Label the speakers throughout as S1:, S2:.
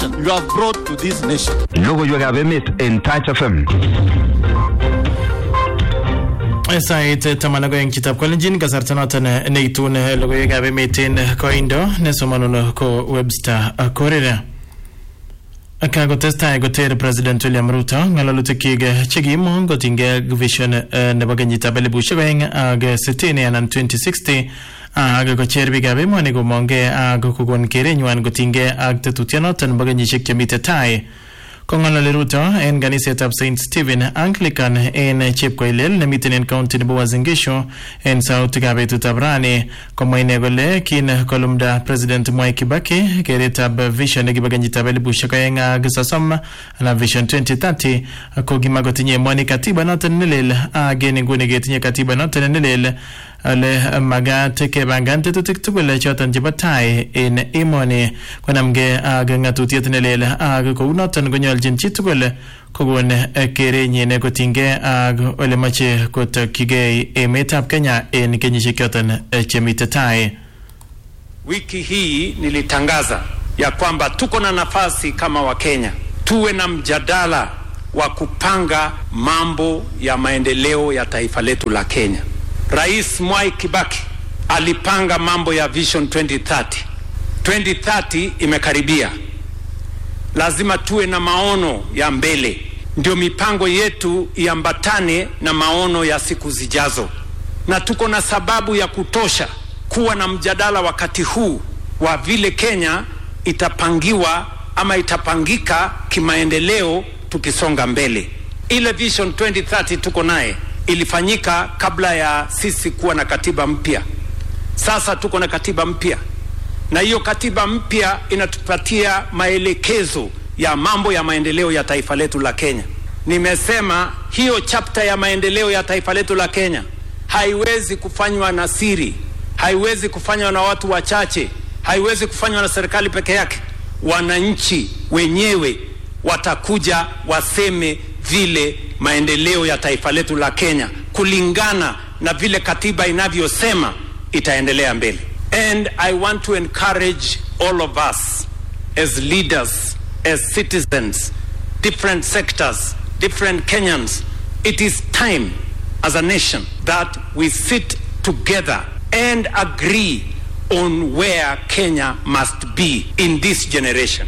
S1: nation you have brought to this nation.
S2: Logoiwekab emet en Touch FM.
S3: sait taman ak oeng chitab kolenjin kasarta noton neitun logoiwekab emet en koindo nesomanun ko Webster Korira kakotestai koter president William Ruto ng'ololutikyik chekimong kotinygei vision eh, nebo kenyitab elibushek oeng ak sitini anan 2060 ak kocher biikab emoni komongei ak kokon kerenywan kotinygei ak tetutyonoton nebo kenyisiek chemite tai kong'ololi Ruto en kanisetab St Stephen Anglican en Chepkoilel nemiten en county nebo Uasin Gishu en sautikab betutab rani komwa ine kole kin kolumda President Mwai Kibaki keretab vision nekibo kenyitab elibushek oeng ak sosom anan vision 2030 ko kimakotinye emoni katiba noton nelel ak en inguni ketinye katiba noton nelel ale magat kepangan tetutik tugul choton chebo tai en emoni konamgei ak ng'atutiet nelel ak kounoton konyoljin chitugul kokon kerenyin kotinygei ak ole moche kotokyigei emetab Kenya en kenyisiek choton chemite tai
S4: Wiki hii nilitangaza ya kwamba tuko na nafasi kama Wakenya tuwe na mjadala wa kupanga mambo ya maendeleo ya taifa letu la Kenya. Rais Mwai Kibaki alipanga mambo ya Vision 2030. 2030 imekaribia, lazima tuwe na maono ya mbele, ndio mipango yetu iambatane na maono ya siku zijazo, na tuko na sababu ya kutosha kuwa na mjadala wakati huu wa vile Kenya itapangiwa ama itapangika kimaendeleo tukisonga mbele. Ile Vision 2030 tuko naye ilifanyika kabla ya sisi kuwa na katiba mpya. Sasa tuko na katiba mpya, na hiyo katiba mpya inatupatia maelekezo ya mambo ya maendeleo ya taifa letu la Kenya. Nimesema hiyo chapter ya maendeleo ya taifa letu la Kenya haiwezi kufanywa na siri, haiwezi kufanywa na watu wachache, haiwezi kufanywa na serikali peke yake. Wananchi wenyewe watakuja waseme vile maendeleo ya taifa letu la Kenya kulingana na vile katiba inavyosema itaendelea mbele. And I want to encourage all of us as leaders, as citizens, different sectors, different Kenyans. It is time as a nation that we sit together and agree on where Kenya must be in this generation.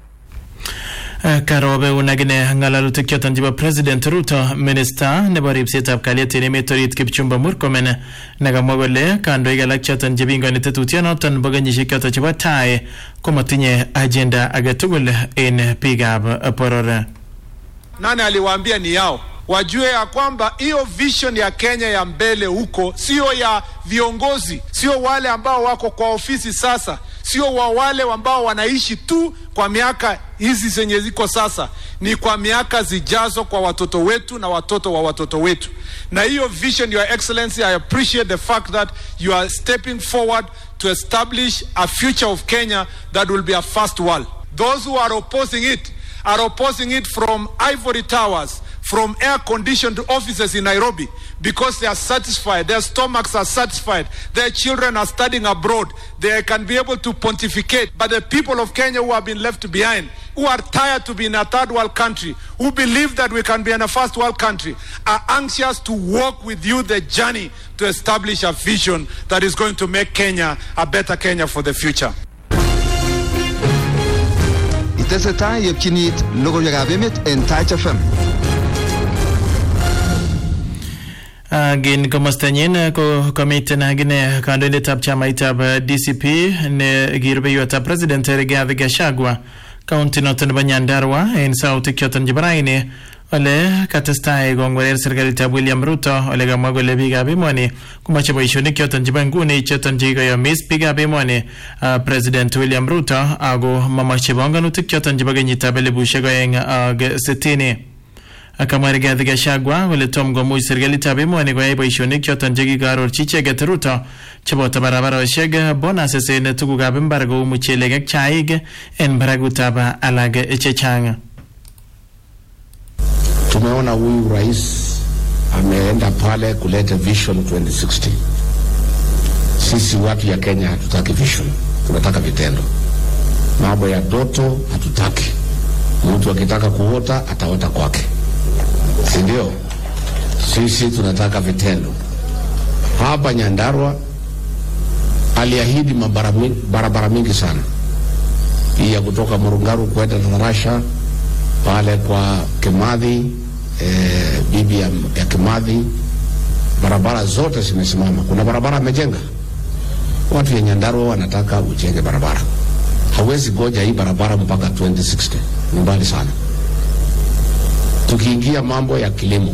S3: karobe unagine ng'alalutik choton chebo president ruto minista nebo ripsetab kalyet en emet orit kipchumba murkomen nekamwa kole kandoik alak choton chepingoni tetutyonoton nebo kenyisiek choton chebo tai komatinye agenda agetugul en biikab boror
S5: nani aliwaambia ni yao wajue ya kwamba hiyo vision ya Kenya ya mbele huko sio ya viongozi, sio wale ambao wako kwa ofisi sasa, sio wa wale ambao wanaishi tu kwa miaka hizi zenye ziko sasa, ni kwa miaka zijazo, kwa watoto wetu na watoto wa watoto wetu. Na hiyo vision, your excellency, I appreciate the fact that you are stepping forward to establish a future of Kenya that will be a first world. Those who are opposing it are opposing it from ivory towers, from air conditioned offices in Nairobi because they are satisfied, their stomachs are satisfied, their children are studying abroad, they can be able to pontificate. But the people of Kenya who have been left behind, who are tired to be in a third world country, who believe that we can be in a first world country, are anxious to walk with you the journey to establish a vision that is going to make Kenya a better Kenya for the future.
S2: Itesetai yepchinit logoiwekab emet en Touch FM.
S3: Agin komostanyin ko komiten agine kandoindetab chamaitab DCP ne kirubeiwetab president Rigathi Gachagua kaunti noton nebo Nyandarua en sautik choton chebo raini ole katestai kongwerer serikalitab William Ruto ole kamwa kole biikab emoni komoche boisionik choton chebo nguni choton chekikoyomis biikab emoni uh, president William Ruto ako momoche bongonutik choton chebo kenyitab elibushek oeng ak sitini kamwa Rigathi Gachagua kole tom komuch serikalitab emoni koyai boisionik choton chekikoarorchi icheket Ruto cheboto barabarosiek bonuses en tugukab mbar kou muchelek ak chaik en barakutab alak chechang
S6: Tumeona huyu rais ameenda pale kuleta vision 2060. Sisi watu ya Kenya hatutaki vision, tunataka vitendo. Mambo ya doto hatutaki. Mtu akitaka kuota ataota kwake, si ndio? Sisi tunataka vitendo. Hapa Nyandarua aliahidi mabara mi- barabara mingi sana, hii ya kutoka Murungaru kwenda Tarasha pale kwa Kimathi eh, bibi ya, ya Kimathi, barabara zote zimesimama. Kuna barabara amejenga. Watu ya Nyandarua wanataka ujenge barabara, hawezi goja hii barabara mpaka 2060 ni mbali sana. Tukiingia mambo ya kilimo,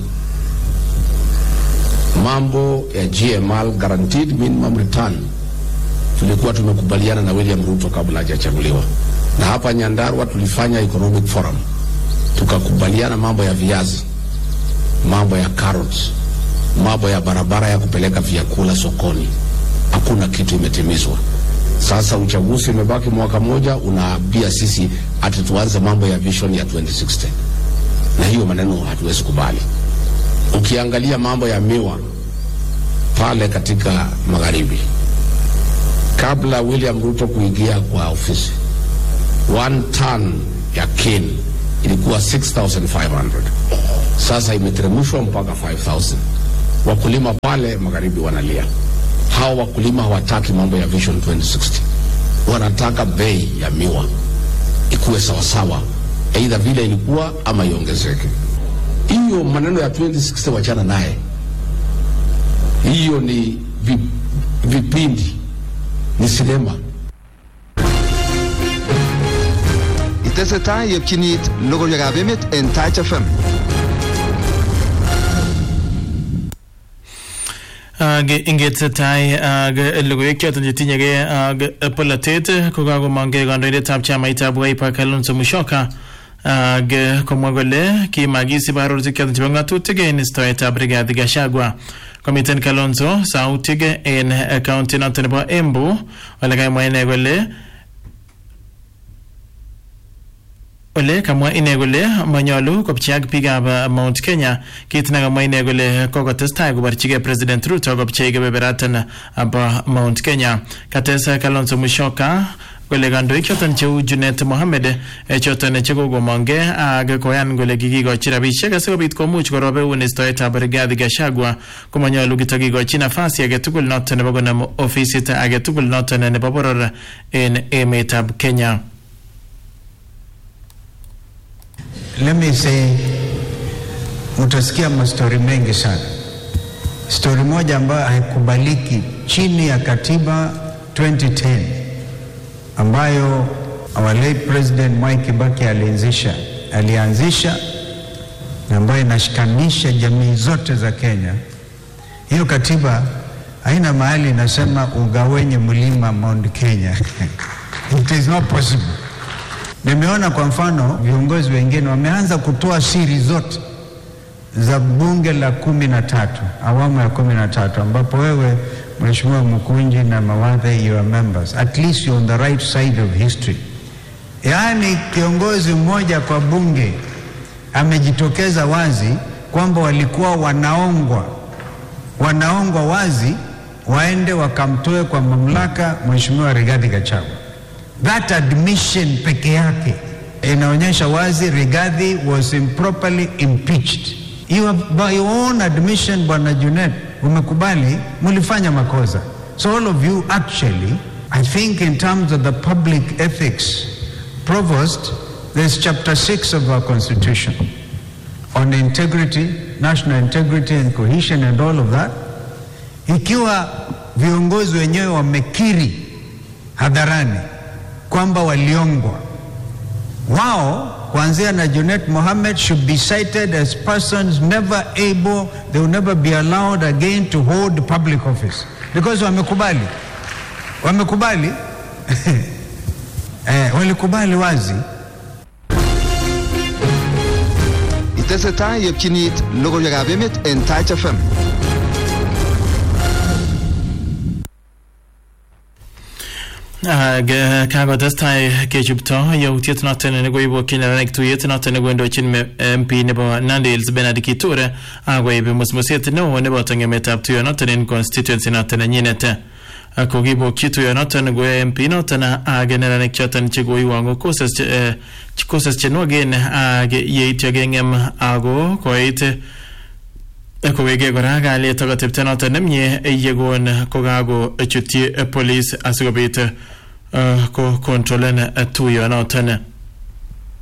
S6: mambo ya GML, guaranteed minimum return, tulikuwa tumekubaliana na William Ruto kabla hajachaguliwa, na hapa Nyandarua tulifanya economic forum, tukakubaliana mambo ya viazi, mambo ya carrots, mambo ya barabara ya kupeleka vyakula sokoni. Hakuna kitu imetimizwa. Sasa uchaguzi umebaki mwaka moja, unaambia sisi ati tuanze mambo ya vision ya 2060 na hiyo maneno hatuwezi kubali. Ukiangalia mambo ya miwa pale katika magharibi, kabla William Ruto kuingia kwa ofisi, one ton ya cane ilikuwa 6500 sasa imeteremshwa mpaka 5000 wakulima pale magharibi wanalia. Hao wakulima hawataki mambo ya Vision 2060, wanataka bei ya miwa ikuwe sawasawa, aidha vile ilikuwa ama iongezeke. Hiyo maneno ya 2060 wachana naye, hiyo ni vi, vipindi, ni sinema.
S2: Itesetai yepchinit logoiwekab emet en Taach FM.
S3: ak ingetesetai ak logoiwek choton chetinyegei ak polatet ko kakomongei kandoindetab chamaitab Wiper Kalonzo Musyoka ak komwa kole kimakisib arorutik choton chebo ng'atutik en istoetab Rigathi Gachagua komiten Kalonzo sautik en kaunti noton nebo Embu ole kamwa ine kole ole kamwa ine kole manyolu kopchi ak biikab uh, Mount Kenya kit nekamwa ine kole kokotestai koborchigei President Ruto kopchei kebeberatan bo Mount Kenya kates uh, Kalonzo Musyoka kole kandoik choton cheu Junet Mohammed eh, choton chekokomongei ak koyan kole kikikochi rabisiek asikobit komuch korobeun istoetab Rigathi Gachagua komanyolu kitakikochi nafasi agetugul noton nebo konam ofisit agetugul noton nebo boror en emetab Kenya.
S7: Let me say, mtasikia mastori mengi sana. Stori moja ambayo haikubaliki chini ya katiba 2010 ambayo our late president Mwai Kibaki alianzisha alianzisha na ambayo inashikanisha jamii zote za Kenya. Hiyo katiba haina mahali inasema ugawenye mlima Mount Kenya. It is not possible. Nimeona kwa mfano viongozi wengine wameanza kutoa siri zote za bunge la kumi na tatu awamu ya kumi na tatu ambapo wewe Mheshimiwa Mkunji na Mawadhe you are members at least you're on the right side of history. Yaani kiongozi mmoja kwa bunge amejitokeza wazi kwamba walikuwa wanaongwa wanaongwa wazi waende wakamtoe kwa mamlaka Mheshimiwa Rigathi Gachagua. That admission peke yake inaonyesha wazi Rigathi was improperly impeached. You have, by your own admission, Bwana Junet, umekubali mulifanya makosa. So all of you actually, I think in terms of the public ethics, Provost, there's chapter 6 of our constitution on integrity, national integrity and cohesion and all of that. Ikiwa viongozi wenyewe wamekiri hadharani kwamba waliongwa wao kuanzia na Junet Mohammed should be cited as persons never able they will never be allowed again to hold public office because wamekubali wamekubali eh, walikubali wazi
S2: Itesetai yepchinit logoiwekab emet en Taach FM.
S3: ak eh, kakotestai kechupto yautiet noton nekoibokyin neranik tuyet noton nekondochin me- MP nebo Nandi Hills Bernard Kiture akoib musmuset neo neboto ng'emetab tuyonoton en constituency noton nenyinet uh, kokibokyi tuyonoton ko MP noton ak neranik choton chekoiwang'u courses che- eh, ch- courses chenwogen ak yeityo keng'em ako koit eh, kowege kora kalyet ak atepto noton nemie yekon kokakochutyi eh, police asikobit eh, ko kontrolen eh, tuyonoton